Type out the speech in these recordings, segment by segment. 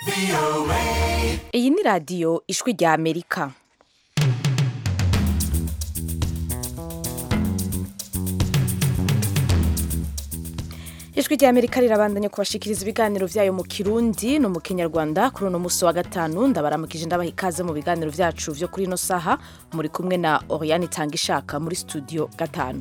iyi ni radiyo ijwi rya amerika ijwi rya amerika rirabandanya kubashikiriza ibiganiro vyayo mu kirundi no mu kinyarwanda kuri uno musi wa gatanu ndabaramukije ndabaha ikaze mu biganiro vyacu vyo kuri ino saha muri kumwe na oriane itanga ishaka muri studio gatanu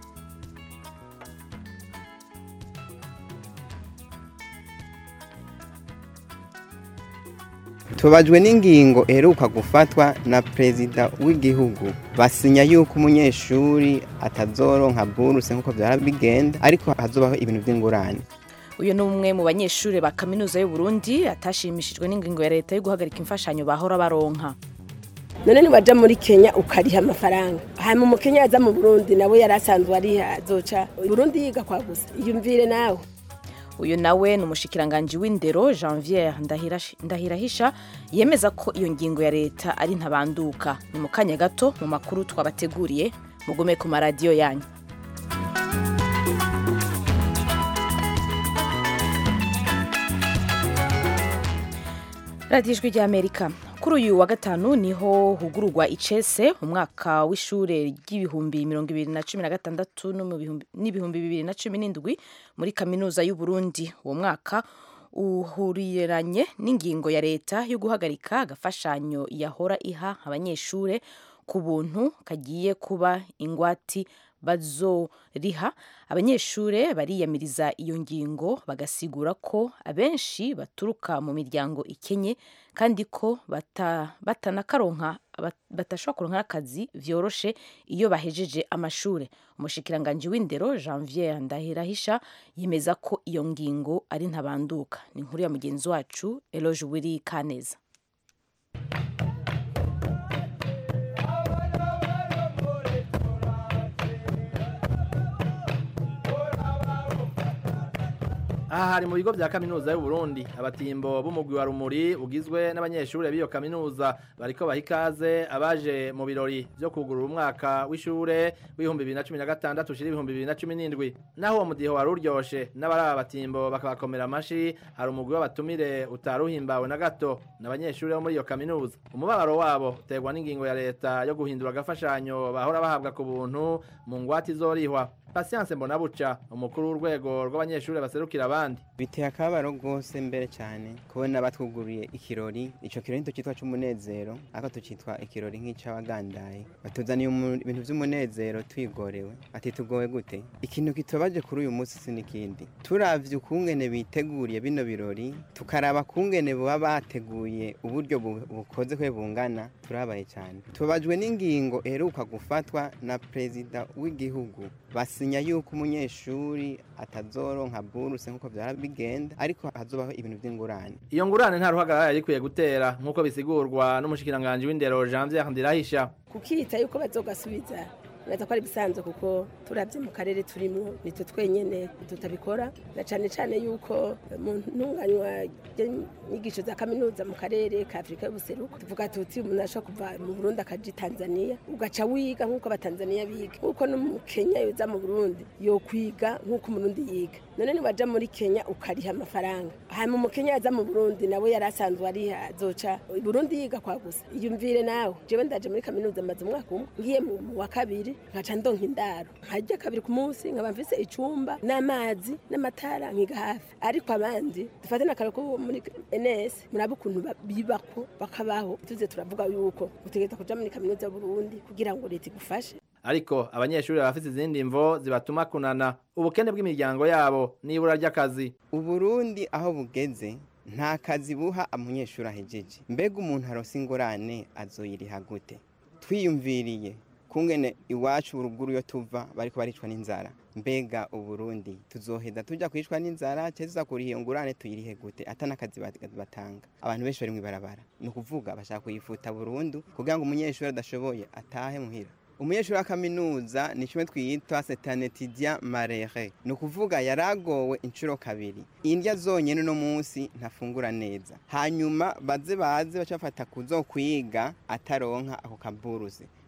tubajwe n'ingingo iheruka gufatwa na perezida w'igihugu basinya yuko umunyeshuri atazoronka buruse nk'uko vyara bigenda ariko hazobaho ibintu vy'ingurane uyu ni umwe mu banyeshuri ba kaminuza y'u Burundi atashimishijwe n'ingingo ya leta yo guhagarika imfashanyo bahora baronka none niwaja muri kenya ukariha amafaranga hanyuma umukenya aza mu burundi nawe yari asanzwe ariha azoca burundi yiga kwa gusa iyumvire nawe uyu nawe ni umushikiranganji w'indero janviere Ndahirash- ndahirahisha yemeza ko iyo ngingo ya leta ari ntabanduka ni mu kanya gato mu makuru twabateguriye mugume ku maradiyo yanyu radiyo ijwi rya amerika kuri uyu wa gatanu niho hugururwa icese umwaka w'ishure ry'ibihumbi mirongo ibiri na cumi na gatandatu no mu bihumbi- n'ibihumbi bibiri na cumi n'indwi muri kaminuza y'u Burundi uwo mwaka uhuriranye n'ingingo ya leta yo guhagarika agafashanyo yahora iha abanyeshure ku buntu kagiye kuba ingwati bazoriha abanyeshure bariyamiriza iyo ngingo bagasigura ko abenshi baturuka mu miryango ikenye kandi ko bata- batanakaronka bat- batashobora kuronka akazi vyoroshe iyo bahejeje amashure umushikiranganji w'indero janvier ndahirahisha yemeza ko iyo ngingo ari ntabanduka ni inkuru ya mugenzi wacu eloge wiri kaneza aha hari mu bigo vya kaminuza y'u Burundi abatimbo b'umugwi wa rumuri ugizwe n'abanyeshure b'iyo kaminuza bariko baha ikaze abaje mu birori vyo kugurura umwaka w'ishure w'ibihumbi bibiri na cumi na gatandatu ushira ibihumbi bibiri na cumi n'indwi naho uwo mudiho wari uryoshe n'abari aba batimbo bakabakomera amashi hari umugwi w'abatumire utari uhimbawe na gato n'abanyeshure bo muri iyo kaminuza umubabaro wabo uterwa n'ingingo ya leta yo guhindura agafashanyo bahora bahabwa ku buntu mu ngwate izorihwa Patience Mbonabuca umukuru w'urwego rw'abanyeshure baserukira abandi biteye akababaro rwose mbere cyane kubona batwuguriye ikirori ico kirori nito citwa c'umunezero ariko tucitwa ikirori nk'ic'abagandaye batuzaniye umu- ibintu vy'umunezero twigorewe ati tugowe gute ikintu kitubabaje kuri uyu munsi si n'ikindi turavye ukungene biteguriye bino birori tukaraba kungene boba bateguye uburyo bu- bukoze kwe bungana turabaye cyane tubabajwe n'ingingo iheruka gufatwa na perezida w'igihugu basinya yuko umunyeshuri atazoronka buruse nk'uko vyara bigenda ariko hazobaho ibintu vy'ingurane iyo ngurane nta ruhagarara yari ikwiye gutera nk'uko bisigurwa n'umushikiranganji w'indero Janvier Ndirahisha kukita yuko bazogasubiza neza ko ari ibisanzwe kuko turabye mu karere turimo nitwe twenyene tutabikora na cane cane yuko mu ntunganywa ry'inyigisho za kaminuza mu karere ka afurika y'ubuseruko tuvuga tuti umuntu ashobora kuva mu burundi akaja i tanzania ugaca wiga nk'uko abatanzaniya biga nk'uko no mu kenya yoza mu burundi yokwiga nk'uko umurundi yiga none niwaja muri kenya ukariha amafaranga hanyuma umukenya yaza mu burundi nawe yari asanzwe ariha azoca i burundi yiga kwa gusa iyumvire nawe jewe ndaje muri kaminuza maze umwaka umwe ngiye mu mu wa kabiri nkaca ndonka indaro nkarya kabiri ku munsi nkaba mfise icumba n'amazi n'amatara nkiga hafi ariko abandi dufate n'akararo ko muri ns murabe ukuntu ba- bibako bakabaho tuze turavuga yuko utegereza kuja muri kaminuza y'uburundi kugira ngo leta igufashe ariko abanyeshure bafise izindi mvo zibatuma kunana ubukene bw'imiryango yabo n'ibura ry'akazi uburundi aho bugeze nta kazi buha umunyeshuri ahejeje mbega umuntu aronse ingorane azoyiriha gute twiyumviriye kungene iwacu uruguru iyo tuva bariko baricwa n'inzara mbega uburundi tuzoheza tuja kwicwa n'inzara tuza kuriha iyo ngurane tuyirihe gute ata n'akazi bat- batanga abantu benshi bari mw'ibarabara ni ukuvuga bashaka kuyifuta burundu kugira ngo umunyeshuri adashoboye atahe muhira umunyeshuri wa kaminuza ni kimwe twiyita setanetidia marere ni ukuvuga yaragowe inshuro kabiri indya zonyene uno munsi ntafungura neza hanyuma baze baze baca bafata kuzokwiga ataronka ako kaburuzi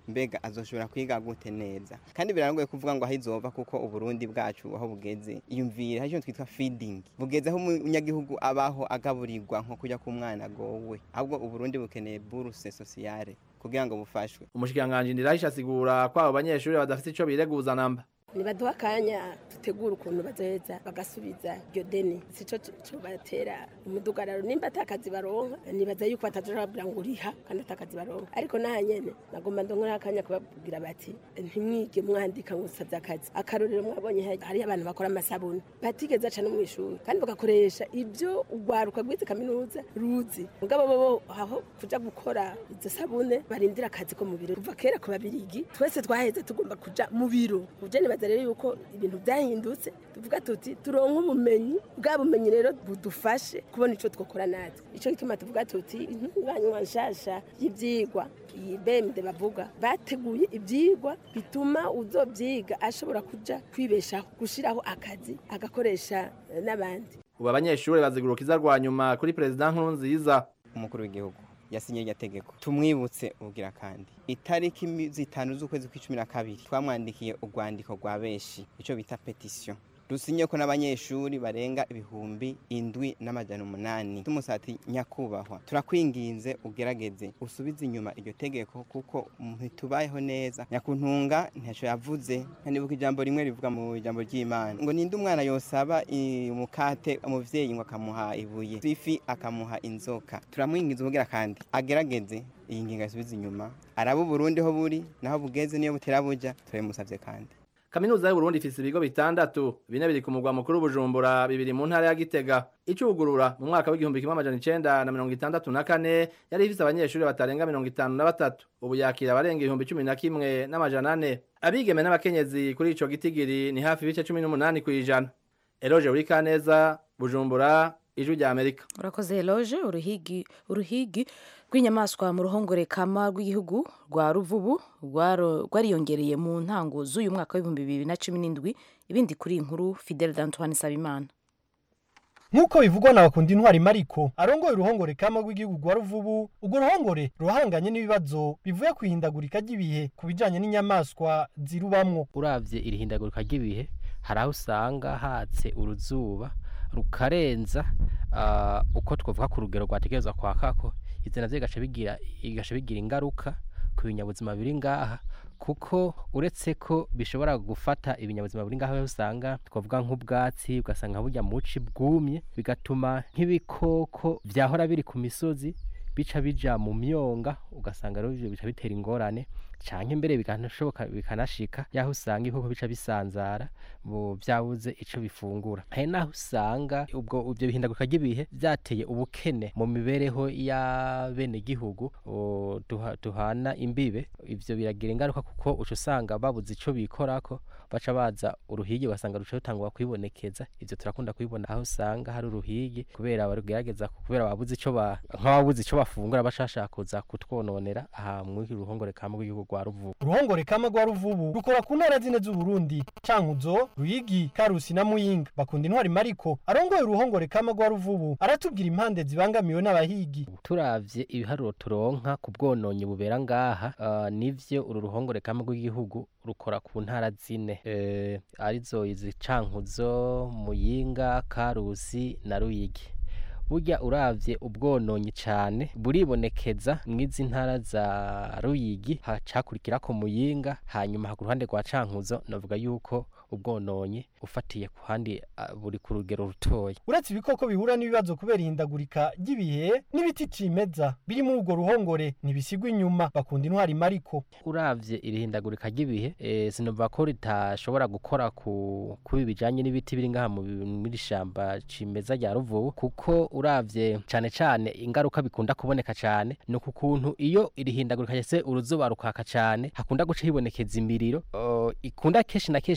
mbega azoshobora kwiga gute neza kandi birarangoye kuvuga ngo aho izova kuko uburundi bwacu aho bugeze iyumvire hari ikintu twitwa feeding bugeze aho umunyagihugu abaho agaburirwa nko kujya ku mwana agowe ahubwo uburundi bukeneye buruse sociale kugira ngo bufashwe umushikiranganji ndirahisha asigura ko abo banyeshuri badafite ico bireguza namba nibaduha akanya dutegura ukuntu bazoheza bagasubiza iryo deni sico cobatera umudugararo nimba atakazi baronka nibaza yuko batazoja babwira ngo uriha kandi atakazi baronka ariko naha nyene nagomba ndonera akanya kubabwira bati ntimwige mwandika ngo usavye akazi akarorero mwabonye hari abantu bakora amasabuni batigeze aca no mw'ishuri kandi bagakoresha ivyo urwaruka rwize kaminuza ruzi mugabo bobo aho kuja gukora izo sabune barindira akazi ko mu biro kuva kera ku babirigi twese twaheze tugomba kuja mu biro uje nibaza rero yuko ibintu byahindutse tuvuga tuti turonke ubumenyi bwa bumenyi rero budufashe kubona ico twokora natwe ico gituma tuvuga tuti intunganywa nshasha y'ivyigwa iyi bemde bavuga bateguye ivyigwa bituma uzovyiga ashobora kuja kwibeshaho gushiraho akazi agakoresha eh, n'abandi ubu abanyeshuri bazigurukiza rwa nyuma kuri perezida nkurunziza umukuru w'igihugu yasinye iryo tegeko tumwibutse ubwira kandi itariki mi- zitanu z'ukwezi kw'icumi na kabiri twamwandikiye urwandiko rwa benshi ico bita petition rusinye ko n'abanyeshuri barenga ibihumbi indwi n'amajana umunani tumusati nyakubahwa turakwinginze ugerageze usubize inyuma iryo tegeko kuko ntitubayeho neza nyakuntunga ntaco yavuze nkanibuka ijambo rimwe rivuga mu ijambo ry'imana ngo ninde umwana yosaba i- umukate umuvyeyi ngo akamuha ibuye ifi akamuha inzoka turamwinginze ubugira kandi agerageze iyi ngingo yasubize inyuma araba uburundi ho buri naho bugeze niyo butera buja turabimusavye kandi kaminuza y'uburundi ifise ibigo bitandatu bine biri ku mugwa mukuru bujumbura bibiri mu ntara ya gitega icugurura mu mwaka w'igihumbi kimwe amajana icenda na mirongo itandatu na kane yari ifise abanyeshuri batarenga mirongo itanu na batatu ubu yakira abarenga ibihumbi cumi na kimwe n'amajana ane abigeme n'abakenyezi kuri ico gitigiri ni hafi ibice cumi n'umunani kw'ijana eroje burikaneza bujumbura ijwi rya amerika urakoze eloge uruhigi uruhigi rw'inyamaswa mu ruhongore kama rw'igihugu rwa ruvubu rwaro- rwariyongereye mu ntango z'uyu mwaka w'ibihumbi bibiri na cumi n'indwi ibindi kuri iyi nkuru fidel d'antoine sabimana nk'uko bivugwa na bakundi intwari mariko arongoye uruhongore kama rw'igihugu rwa ruvubu urwo ruhongore ruhanganye n'ibibazo bivuye ku ihindagurika ry'ibihe ku bijanye n'inyamaswa zirubamwo uravye iri hindagurika ry'ibihe hari aho usanga hatse uruzuba rukarenza ah, uko twavuga ku rugero rwategerezwa kwakako ivyo navyo bigaca bigira bigaca bigira ingaruka ku binyabuzima biri ngaha kuko uretse ko bishobora gufata ibinyabuzima biri ngaha aho usanga twavuga nk'ubwatsi ugasanga burya muci bwumye bigatuma nk'ibikoko vyahora biri ku misozi bica bija mu myonga ugasanga rero ivyo bica bitera ingorane canke mbere bikanashoboka bikanashika yaho usanga ibikoko bica bisanzara mu vyabuze ico bifungura hari naho usanga ubwo ivyo bihindagurika ry'ibihe vyateye ubukene mu mibereho y'abenegihugu o, duha- duhana imbibe ivyo biragira ingaruka kuko uca usanga babuze ico bikorako baca baza uruhigi ugasanga ruca rutangura kwibonekeza ivyo turakunda kubibona aho usanga hari uruhigi kubera barugerageza kubera babuze ico ba nk'ababuze ico bafungura bashashaka kuza kutwononera aha mw'iki ruhongore kamwe rw'igihugu rwa ruvubu uruhongore kama rwa ruvubu rukora ku ntara zine z'uburundi cankuzo ruyigi karusi na muyinga bakunda intwari mariko arongoye uruhongore kama rwa ruvubu aratubwira impande zibangamiwe n'abahigi turavye ibiharuro turonka ku bwononyi bubera ngaha uh, nivyo uru ruhongore kamwe rw'igihugu rukora ku ntara zine eh, arizo izi cankuzo muyinga karusi na ruyigi burya uravye ubwononyi cane buribonekeza mw'izi ntara za ruyigi hacakurikirako muyinga hanyuma ku ruhande rwa cankuzo navuga yuko ubwononyi ufatiye ku handi ah, buri ku rugero rutoya uretse ibikoko bihura n'ibibazo kubera ihindagurika ry'ibihe n'ibiti cimeza biri muri urwo ruhongore ntibisigwa inyuma bakunda intwari mariko uravye irihindagurika ry'ibihe e, sinumva ko ritashobora gukora ku kubi bijanye n'ibiti biri ngaha mu bi- muri shamba cimeza rya ruvubu kuko uravye cane cane ingaruka bikunda kuboneka cane ni ku kuntu iyo irihindagurika ryese uruzuba rukaka cane hakunda guca hibonekeza imiriro uh, ikunda kenshi na kenshi guturira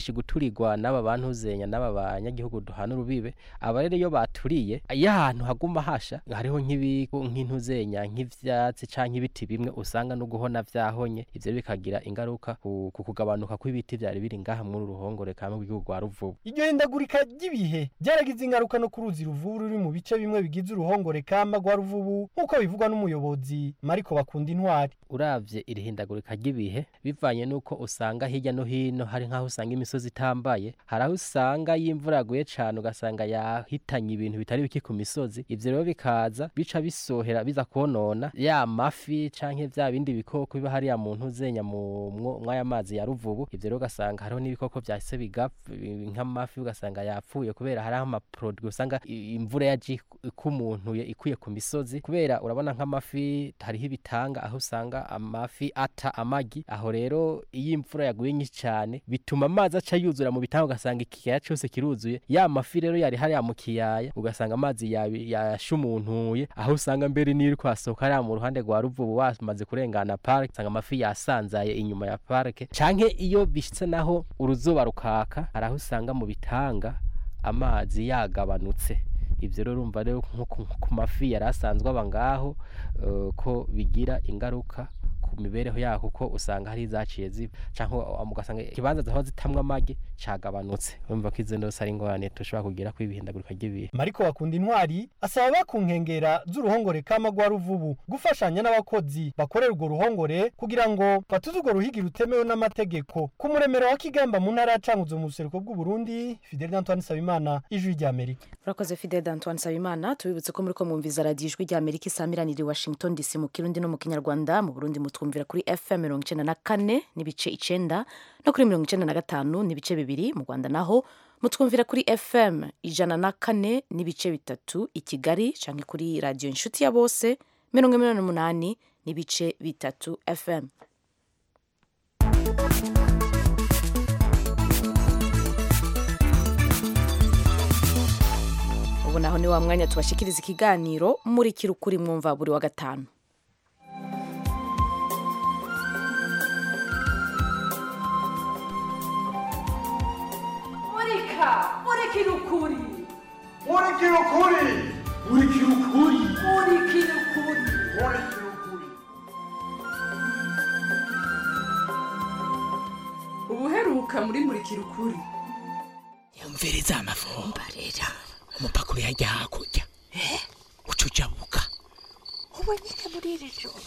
guturigwa n'aba bantuzenya n'aba banyagihugu duhana urubibe aba rero iyo baturiye iyo ahantu haguma hasha hariho nk'ibigo nk'intuzenya nk'ivyatsi canke ibiti bimwe usanga no guhona vyahonye ivyo bikagira ingaruka ku ku kugabanuka kw'ibiti vyari biri ngaha muri uru ruhongore kamwe rw'igihugu rwa ruvubu iryo hindagurika ry'ibihe ryaragize ingaruka no ku ruzi ruvubu ruri mu bice bimwe bigize uruhongore kama rwa ruvubu nk'uko bivugwa n'umuyobozi mariko bakunda intwari uravye iri hindagurika ry'ibihe bivanye nuko usanga hirya no hino hari nk'aho usanga imisozi itambaye hari aho usanga iyo imvura yaguye cane ugasanga yahitanye ibintu bitari bike ku misozi ivyo rero bikaza bica bisohera biza konona ya mafi canke vya bindi bikoko biba hariya mu ntuzenya mu mwo- mw'aya mazi ya ruvubu ivyo rero ugasanga hariho n'ibikoko vyahise bigapfa nk'amafi ugasanga yapfuye kubera hariho amaproduit usanga i- imvura yaje ikumuntuye ikuye ku misozi kubera urabona nk'amafi hariho ibitanga aho usanga amafi ata amagi aho rero iyo imvura yaguye nyinshi cyane bituma amazi aca yuzura mu bitanga ugasanga ikiyaya cyose kiruzuye ya mafi rero yari hariya mu kiyaya ugasanga amazi yabi- yashumuntuye aho usanga mbere niyo uri kwasohoka hariya mu ruhande rwa ruvubu wamaze kurengana parike usanga amafi yasanzaye inyuma ya parike canke iyo bishitse naho uruzuba rukaka hari aho usanga mu bitanga amazi yagabanutse ibyo rero urumva rero nko ku- ku mafi yari asanzwe aba ngaho eh, ko bigira ingaruka ku mibereho yaho kuko usanga hari izaciye ziba cyangwa ugasanga ikibanza zaho zitamwa amagi cagabanutse urumva ko izo ndose ari ingorane dushobora kugira ko ibihindagurika ry'ibihe mariko bakunda intwari asaba aba ku nkengera z'uruhongore kama rwa ruvubu gufashanya n'abakozi bakorera urwo ruhongore kugira ngo batuze urwo ruhigi rutemewe n'amategeko ku muremero wa kigamba mu ntara ya cankuzo mu buseruko bw'uburundi fidel antoine nsabimana ijwi ry'amerika urakoze fidel d'antoine nsabimana tubibutse ko muri ko mwumviza radiyo ijwi rya amerika isamiraniye i washington dc mu kirundi no mu kinyarwanda mu burundi mutwumvira kuri fm mirongo icenda na kane n'ibice icenda no kuri mirongo icenda na gatanu n'ibice bibiri mu rwanda naho mutwumvira kuri fm ijana na kane n'ibice bitatu i kigali canke kuri radiyo inshuti ya bose mirongo inani n'umunani n'ibice bitatu fm ubu naho ni wa mwanya tubashikiriza ikiganiro muri kirukuri mwumva buri wa gatanu murika murikira ukuri Murikira ukuri Murikira ukuri murikira ukuri Murikira ukuri ubuheruka muri murikira ukuri yumviriza amavumba rero umupakuru yajya hakurya uca ujabuka ubu nyine muri iri joro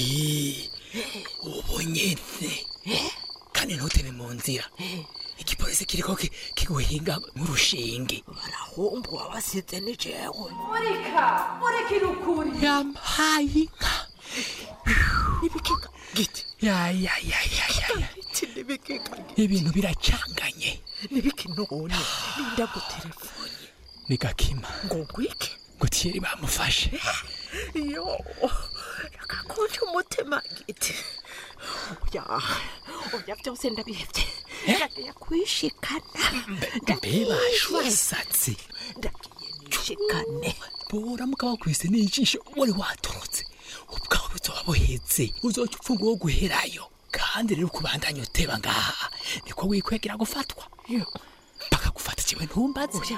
ubu nyene kandi ntutebe mu nzira igipolisi kiriko ki- kiguhinga nk'urushinge barahumbu wabasize ni jewe murika murikira ukuri yampaye inka ibikeka giti ya ya ya ya ya ya biti n'ibikeka ibintu biracanganye n'ibiki none ninda gutelefone ni gakima ngo ngwike gutiyeri bamufashe yo rakakunje umutima giti oya oya byose ndabihevye ndagiye kwishikana mbe bashwasatse ndagiye nishikane bora mugabo kwise n'ijisho wari waturutse ubwawe buzoba buheze uzoca upfunga wo guherayo kandi rero kubandanya uteba ngaha niko wikwegera gufatwa mpaka gufata kiwe ntumbaze oya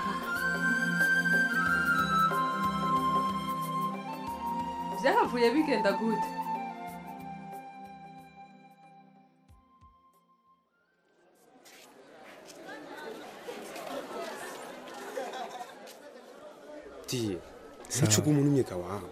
byahavuye bigenda gute diye ntucuga umuntu umwega wawe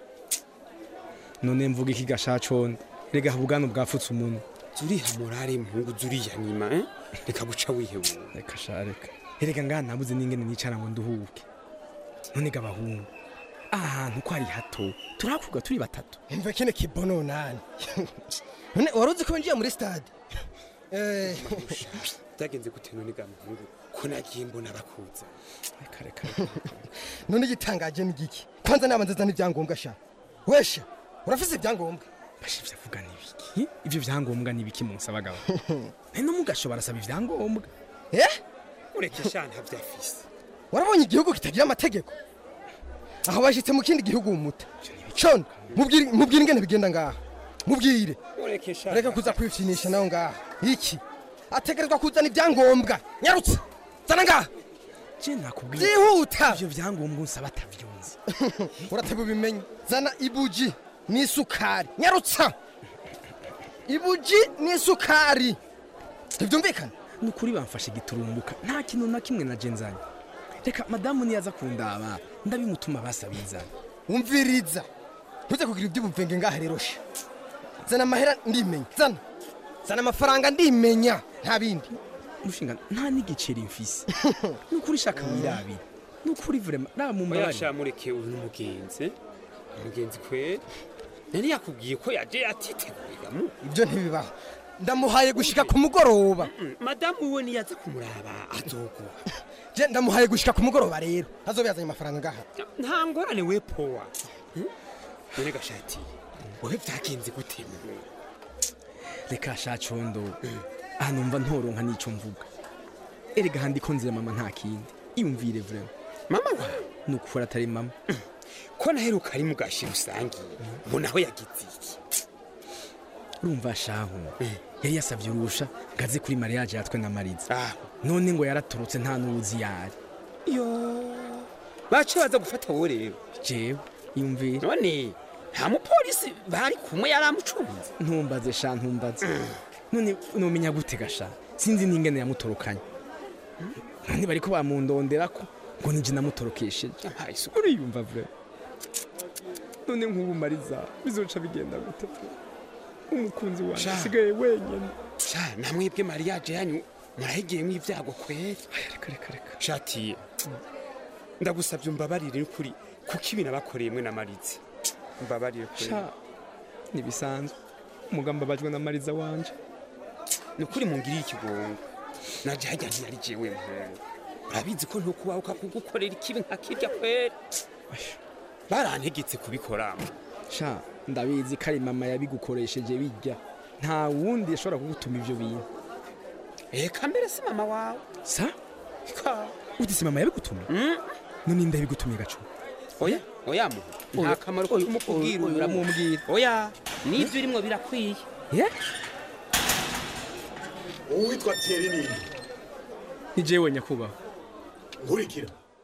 none mvuga iki gashacone rega ubwana bwafutse umuntu zuriha morale mpungu zuriya nyima eh? reka guca wihebura reka sha reka erega ngaha nabuze n'ingene nicara ngo nduhuke none ga bahungu ahantu ko ari hato turakuga turi batatu imva kene kibono nani none wari uzi ko ngiye muri stade Eh, byagenze gute none ga muhungu ko nagiye mbona bakuza reka reka none igitangaje ni giki kwanza nabanza zana ibyangombwa sha wesha urafise ibyangombwa bashe vyavuga n'ibiki ivyo vyangombwa n'ibiki munsaba gabo none no mugashobora asaba ivyangombwa eh ureke sha ntavyafise warabonye igihugu kitagira amategeko aho bashitse mu kindi gihugu umuta shon mubwire mubwire ingene bigenda ngaha mubwire ureke sha reka kuza kwipfinisha nawe ngaha iki ategerezwa kuzana ibyangombwa nyarutse zana ngaha je nakubwiye byihuta ivyo vyangombwa unsaba atavyunzi urateba ubimenye zana ibuji n'isukari nyarutsa ibuji n'isukari ntibyumvikana ni ukuri bamfashe giturumbuka nta kintu na kimwe na jenzanye reka madamu niyaza kundaba ndabimutuma basabizana wumviriza ntuze kugira iby'ubuvenge ngaha rero sha zana amahera ndimenya zana zana amafaranga ndimenya nta bindi mushinga nta n'igiceri mfise ni ukuri shaka wirabira ni ukuri vrema raba mu mbabare oyasha mureke uyu n'umugenzi umugenzi kweri nari yakubwiye ko yaje atiteguriramo ibyo ntibibaho ndamuhaye gushika ku mugoroba madamu we niyaza kumuraba azoguha je ndamuhaye gushika ku mugoroba rero azobe yazanye amafaranga ngaha nta ngorane we powa none gashati wowe vyagenze gute muhungu reka sha condo aha numva ntoronka n'ico mvuga erega handi ko nzira mama nta kindi iyumvire vrema mama wa ni ukuri atari mama ko naheruka ari mu gashi rusangi mbona aho yagize iki urumva shahu yari yasavye urusha ngo aze kuri mariage yatwe na mariza none ngo yaratorotse nta n'uwuzi yari yo bace baza gufata wowe rero jewe iyumvire none nta mupolisi bari kumwe yari amucunze ntumbaze sha ntumbaze none nomenya gute gasha sinzi n'ingene yamutorokanye none bariko bamundonderako ngo nije namutorokesheje uriyumva vre none nk'ubu mariza bizoca bigenda gute vre umukunzi wanjye Sha. asigaye wenyine sha namwebwe mariage yanyu murahigiyemo ibyago kweri reka reka reka shatiye ndagusabye umbabarire kuri kuko ibi nabakoreye mwe na marizi mbabarire kweri sha ntibisanzwe umugamba abajwe na mariza wanje ni ukuri mungiriye ikigongo naje hajya ntiyari jewe mpungu urabizi ko ntukubahuka kugukorera ikibi nka kirya kweri barantegetse kubikoramo sha ndabizi ko ari mama yabigukoresheje bijya nta wundi yashobora kugutuma ivyo bintu eka mbere si mama wawe sa ka uti si mama yabigutumye none nda yabigutumye gacu oya oya mu nta kamaro ko kumukubwira ubu. uramubwira oya n'ibyo urimo birakwiye ye uwitwa Thierry nini ni jewe nyakubahwa nkurikira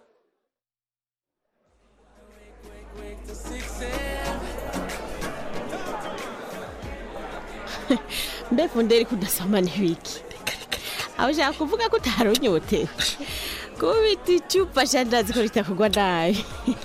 mbefu nderi kudasoma n'ibiki aho ushaka kuvuga ko utari unyotewe kubita icupa sha ndazi ko ritakugwa nabi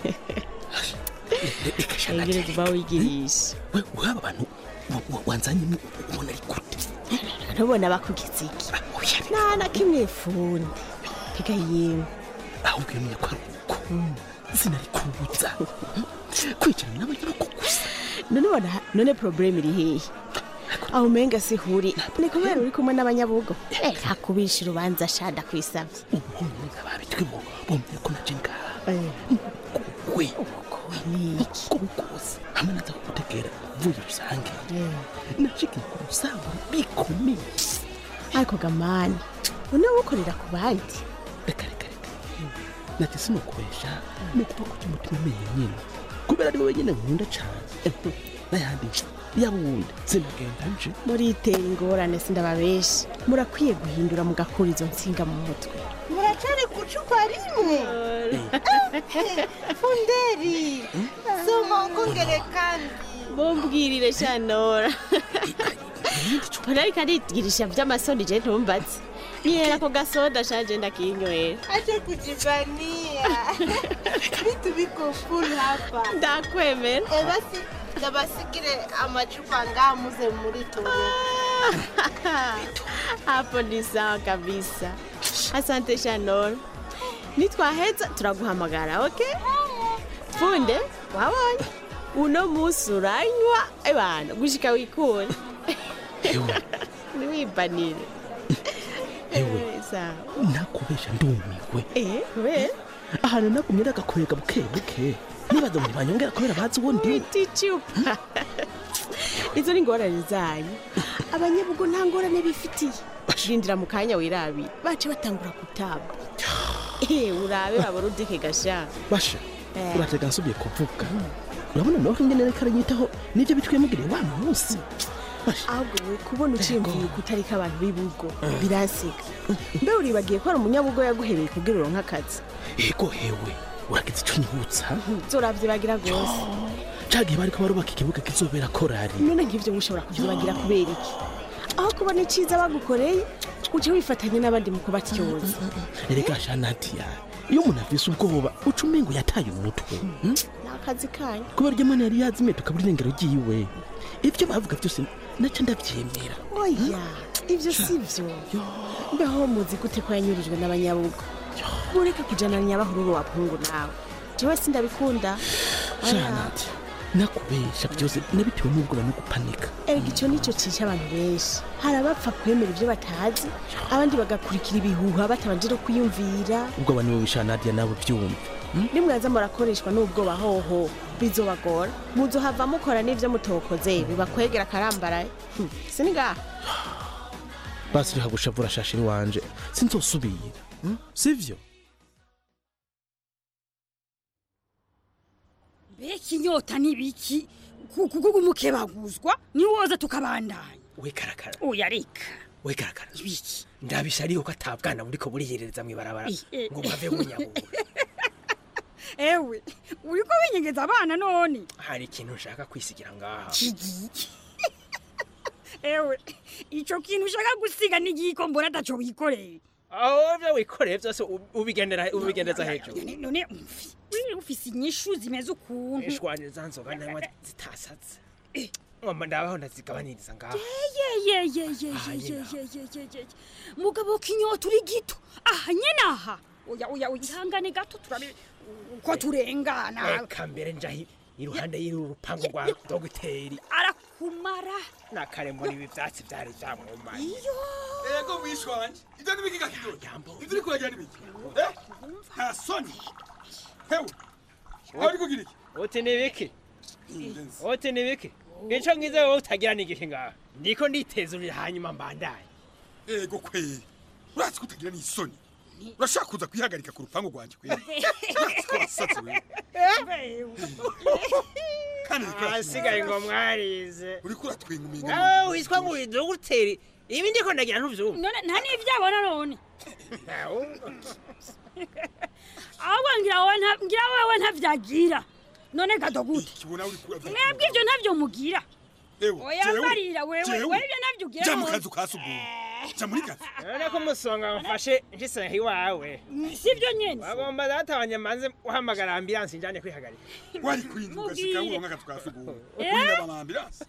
engere kuba wigirisha waba abantu wanzanye ubona ari gute ntubona bakugize iki nta na kimwe fundi piga yewe ahubwo iyo ko ari uko sinari kubuza kwicarana n'abanyamakuru gusa none ubona none probleme iri hehe aho umenga sihuri ni kubera uri kumwe n'abanyabugo eh hakubisha urubanza shada kwisabye umuhungu nk'ababitwemo bumvira ko naje ngaha we uko kose hamwe naza kugutegera mvuye rusange nashikiye ku rusambu bikomeye ariko gamani none wukorera ku bandi reka reka reka nati sinukubesha ni ukuvuga ko umutima umeye nyine kubera ari wowe nyine nkunda cyane n'ayandi yaba uwundi simugenda nje muritera ingorane sindababesha murakwiye guhindura mugakura izo nsinga mu mutwe muracari ku cupa rimwe funderi soma ukongere kandi mumbwirire shanora mpora ariko arigirisha vy'amasoni je ntumbaze yera ko gasoda shanje ndakinywera acha kujivania vitu viko full hapa ndakwemera e basi ndabasigire amacupa ngaha muze muri tore hapo ni sawa kabisa asante shanora nitwaheza turaguhamagara okay funde wabonye uno musi uranywa ebana gushika wikure niwibanire ewe sawa nakubesha ndumiwe eh kubera ahantu nagumye nagakorega buke buke nibaza ngo ntibanyongera kubera bazi uwo ndi icupa izo ni ingorane zanyu abanyabugo nta ngorane bifitiye rindira mu kanya wirabira bace batangura gutamba eh urabe baborudike gasha basha Eh. uratega nsubye kuvuga urabona nawe ingene reka aranyitaho nibyo bitwemugiriye wa munsi ahubwo we kubona uciyumviye kutarika abantu b'ibugo biranseka mbe uribagiye ko ari umunyabugo yaguhereye kugira uronke akazi ego hewe uragize ico nyibutsa zoravyibagira rwose cagihe bariko barubaka ikibuga kizobera korari none nk'ivyo mushobora kuvyibagira kubera iki aho kubona iciza bagukoreye uca wifatanya n'abandi mu kubatyoza erega sha nadia iyo umuntu afise ubwoba uca umengo yataye umutwe hmm? ni akazi kanyu kubera iryo mana yari yazimye tukabura irengero ryiwe ivyo bavuga vyose naca ndavyemera oya ivyo si vyo mbeho muzi gute ko yanyurijwe n'abanyabugo mureke kujana nyabahururu wa pungu nawe jewe sindabikunda sha Oya. nadia nakubesha vyose nabitewe n'ubwoba no gupanika erega ico nico cica abantu benshi hari abapfa kwemera ivyo batazi abandi bagakurikira ibihuha batabanje no kwiyumvira ubwoba niwe wisha nadia nawe vyumva nimwaza murakoreshwa n'ubwoba hoho bizobagora muzohava mukora n'ivyo mutokoze bibakwegera akarambaraye Hmm, sinigaha basi reka gushavura shashiri wanje sinzosubira hmm? sivyo mbega inyota n'ibiki kuko umukebaguzwa niwoza tukabandanya we karakara oya reka we karakara ibiki ndabisha ariho ko atabwana buriko buriyerereza mw'ibarabara Eh, eh. ngo mpave munyabura ewe uriko winyegeza abana none hari ikintu nshaka kwisigira ngaha kigiki ewe ico kintu ushaka gusiga n'igiko mbona ataco wikoreye aho vyo wikoreye vyose u- ubigendera ubigendeza hejuru none none umfi wiri ufise inyishu zimeze ukuntu ishwanye za nzoga nanywa zitasatse ngomba ndabaho ndazigabaniriza ngaha yeyeyeyeyeyeyeyeye mugabo kinyota uri gito aha nyene aha oya oya oya ihangane gato turabe uko turengana eka mbere njahi iruhande y'uru rupangu rwa dogiteri arakumara nakare mbona ibi vyatsi vyari vyamwumanye iyo ego mwisho wanje ivyo nibiki gakidodo ivyo uriko uragira nibiki Eh? nta soni hewe aho uri kugira iki uti nibiki uti nibiki ico ngize wowe utagira n'igihe ngaha ndiko nditezurira hanyuma mbandaye ego kweri urazi ko utagira n'isoni urashaka kuza kwihagarika ku rupangu rwanjye kweri urazi ko wasatse wewe kandi uriko ahasigaye ngo mwarize uriko uratwenga umenga nawe witwa ngo uri dogiteri ibi ndiko ndagira ntuvyumva none nta n'ivyabona none ahubwo ngira wowe nta- ngira wewe ntavyagira none gado gute kibona uri kura mwebwe ivyo ntavyo mugira ewe oya mbarira wewe wewe ivyo ntavyo ugira jya mu none. kazu ka sugumwe jya muri kazu none ko umusonga wafashe nshyiseho iwawe sivyo nyene wagomba databanye manze uhamagara ambilansi njane kwihagarika wari kurinda ugashika Mubwiye. uronka akazu ka sugumwe Eh? urinda amambilansi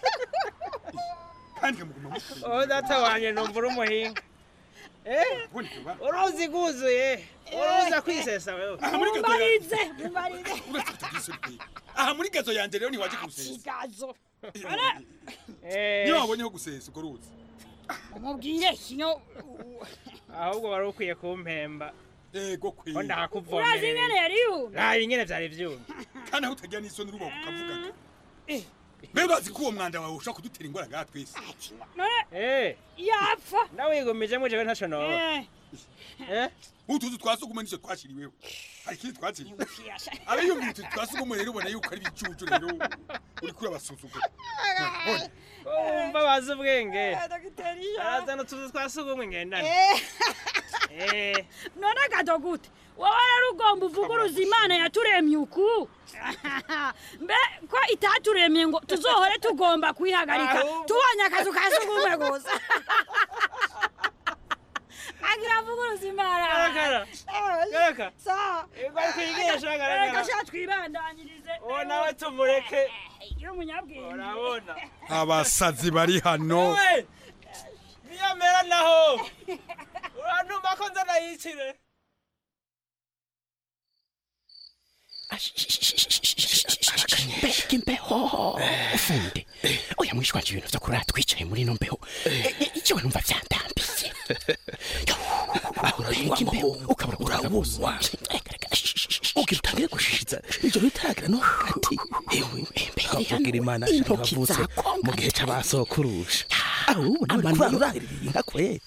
kandi kamuguma mukwiye o data wanje numva uri umuhinga Eh, uruzi guzuye uruza kwisesa wewe aha muri gazo mumbarize yanjye mumbarize uretse kutagira kwiye aha muri gazo yanjye rero ntiwaje gusesa kigazo niyo wabonyeho gusesa urwo ruzi mubwire kino ahubwo wari ukwiye kumpemba ego kwiye ko urazi ndakuvomereye ingene yari yumye raba ingene vyari vyumye kandi aho utagira n'isoni urubaho ukavugaga mbe bazi ko uwo mwanda wawe ushobora kudutera ingwara ngaha twese none Eh, yapfa ndawigumije jewe ntaco noba Eh, Eh? utuzu twa sugumwe nizo twashiriweho hari ikindi twakiriwe abiyumvira utu twa sugumwe rero ubona yuko ari ibicucu rero uriko urabasuzugura None, umva bazi ubwenge dogiteri arazana utuzu twa sugumwe ngendana Eh, none gado gute wowe rero ugomba uvuguruza imana yaturemye uku mbe ko itaturemye ngo tuzohore tugomba kwihagarika Ahubwo- tubonye akazu ka sugumwe gusa agira avuguruza imana Garagara. Eh, Garagara. sawa Bari kwigisha garagara. reka sha twibandanyirize uwo nawe tumureke iyo umunyabwenge urabona abasazi bari hano Wowe, niyamera naho urantuma ko nzana yicire mbega imbeho ufunde oya mwishwanje ibintu vyo kurara twicaye muri ino mbeho ikiwe numva vyandambiye mbega imbeho ukabura urabuzwa ugira utangire gushishiza ijoro ritaragira no hagati kugira imana intoki bavutse zakonga mu gihe c'abasokurusha amanura urarira inka kwe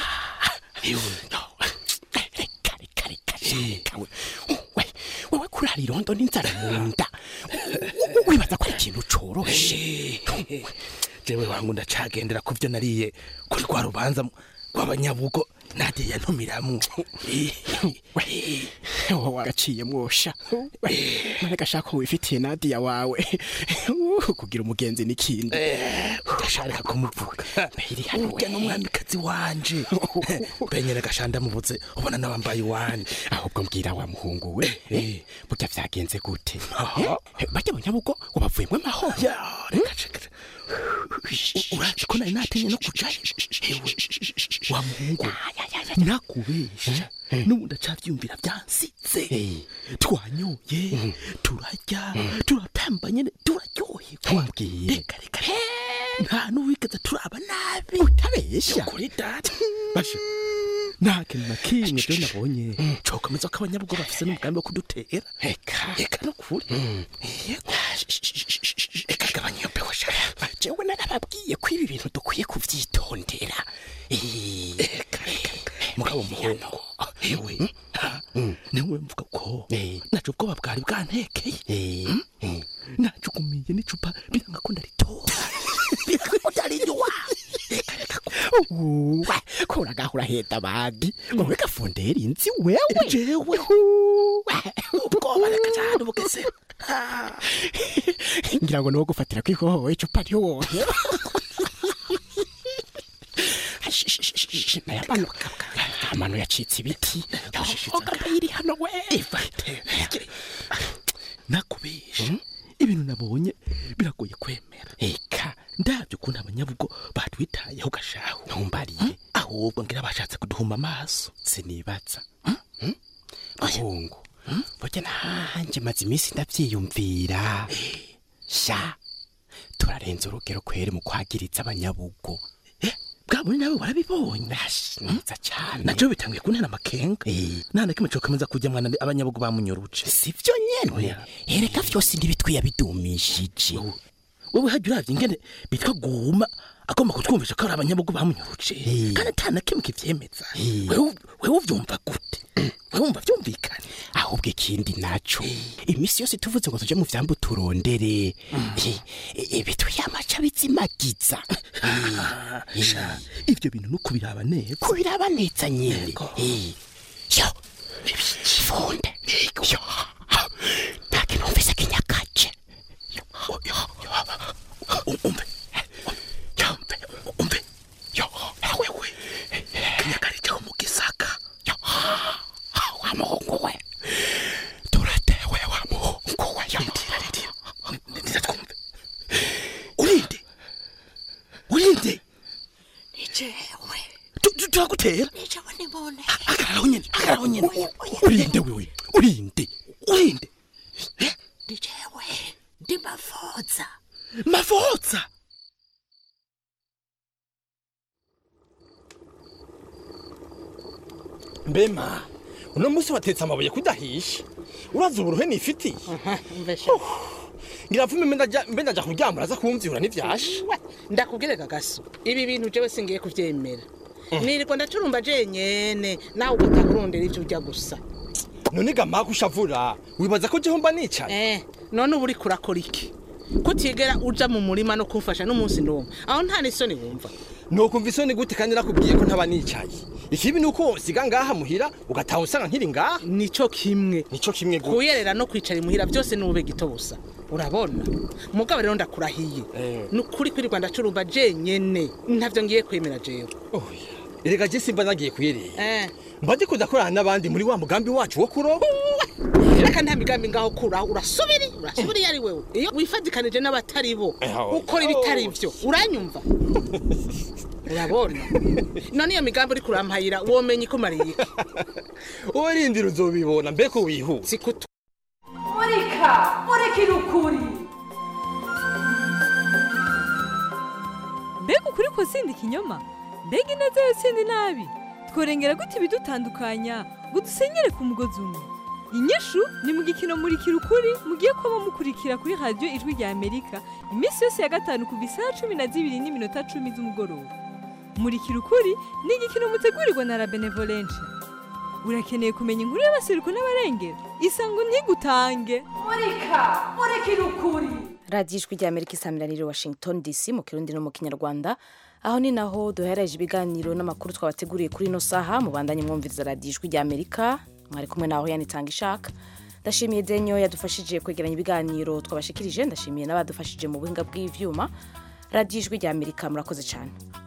kawe we wewe kurara irondo n'inzara mu nda wibaza ko ari ikintu coroshe jewe wangu ndacagendera ku byo nariye kuri rwa rubanza rw'abanyabugo nadiye yantumiramwo wowe wagaciye mwosha none gashaka ko wifitiye nadiya wawe kugira umugenzi n'ikindi udashaka kumuvuga urya n'umwamikazi wanje benyene gashanda mubuze ubona n'abambaye iwanje ahubwo mbwira wa muhungu we burya vyagenze gute barya abanyabugo wabavuyemwo amahoro uraje ko nari natinye no kujayo ewe wa muhungu nakubesha n'ubu ndacavyumvira vyansitse twanyoye turarya turapamba nyene turaryoherwa reka reka nta n'uwigeze turaba nabi utabesha kuri data basha nta kintu na kimwe rero nabonye cokomeza ko abanyabugo bafise n'umugambi wo kudutera reka reka no kuri reka gabanya iyo mbeho sha jewe narababwiye ko ibi bintu dukwiye kuvyitondera mugabo muhungu ewe niwe mvuga ko naco ubwoba bwari bwantekeye najugumiye n'icupa biranga ko ndaritora biranga ko ndarinywa uwa kuragahura heda bagi ngo wegafondera inzi wewe jewe ubwoba reka cyane bugeze ngira ngo niwo gufatira kwihoho icupa ry'uwohe amano yacitse ibiti iri hano we nakubesha ibintu nabonye biragoye kwemera eka ndabyo ukuntu abanyabugo batwitayeho gashaho ntumbariye ahubwo ngira bashatse kuduhuma amaso sinibaza muhungu burya nanjye maze iminsi ndabyiyumvira sha turarenza urugero kweri mu kwagiriza abanyabugo bwaburi nawe warabibonye neza cyane nacyo bitanguye kuntera amakenga nta na kimwe cokomeza kujya mwana abanyabugo bamunyuruje sivyo nyene ereka vyose ntibitwiye bidumishije wowe hajya uravye ingene bitwa guma agomba kutwumvisha ko ari abanyabugo bamunyuruje kandi ata na kimwe kivyemeza wewe uvyumva gute wewe wumva vyumvikana ahubwo ikindi naco imisi yose tuvuze ngo tuje mu vyambu turondere bitwiye amaca bizimagiza ivyo bintu no kubiraba neza kubiraba neza nyene yo funde yo ntakintu numvise kinyakaje umve yombe umve yo wewe kinyakari cyo mu gisaka yo wa muhungu we turatewe wa muhungu we yo ndira ndira ndira twumve urinde urinde nijewe turagutera nijewe nibone agararaho nyene agararaho nyene urinde wewe urinde urinde nijewe ndi mavoza mavoza mbema uno munsi watetse amabuye kudahisha uraza uburuhe nifitiye ngira mvume mbe ndaja kuryama uraza kumvyura n'ivyasha ndakubwire gagaso ibi bintu jewe singiye kuvyemera nirirwa ndacurumba jenyene nawe ugata kurondera ivyo urya gusa none gama kushavura wibaza ko jeho mba nicaye eh none uba uriko urakora iki kutigera uja mu murima no kumfasha n'umunsi ndumva aho nta n'isoni wumva nokumva isoni gute kandi nakubwiye ko ntaba nicaye ikibi ni uko siga ngaha muhira ugataha usanga nkiri ngaha nico kimwe nico kimwe gute kuyerera no kwicara imuhira byose ni ube gito busa urabona mugabo rero ndakurahiye ni ukuri kwirirwa ndacurumba jenyene ntavyo ngiye kwemera jewe erega je simba nagiye kuyerera eh mba ndiko ndakorana n'abandi muri wa mugambi wacu wo kuroba reka nta migambi ngaho kuraho urasubiri urasubiri ari wewe iyo wifadikanije n'abatari bo ukora ibitari byo uranyumva urabona none iyo migambi uri kurampayira womenye ko mariye wowe rindira uzobibona mbeko wihuta sikutu murika murikira ukuri mbega ukuri ko sindi ikinyoma mbega ineza yo sindi nabi tworengera gute ibidutandukanya ngo dusenyere ku mugozi umwe inyishu ni mu gikino murikira ukuri mugiye kuba mukurikira kuri radiyo ijwi rya amerika iminsi yose ya gatanu kuva isaha cumi na zibiri n'iminota cumi z'umugoroba murikira ukuri ni igikino mutegurirwa na la benevolence urakeneye kumenya inkuru y'abasiruko n'abarengera isango ntigutange murika murikira ukuri radiyo ijwi rya amerika isamiraniye washington dc mu kirundi no mu kinyarwanda aho ni naho duhereje ibiganiro n'amakuru twabateguriye kuri ino saha mubandanye mwumviriza radiyo ijwi rya amerika mwari kumwe naho yanitanga ishaka ndashimiye denyo yadufashije kwegeranya ibiganiro twabashikirije ndashimiye n'abadufashije mu buhinga bw'ivyuma radiyo ijwi rya amerika murakoze cyane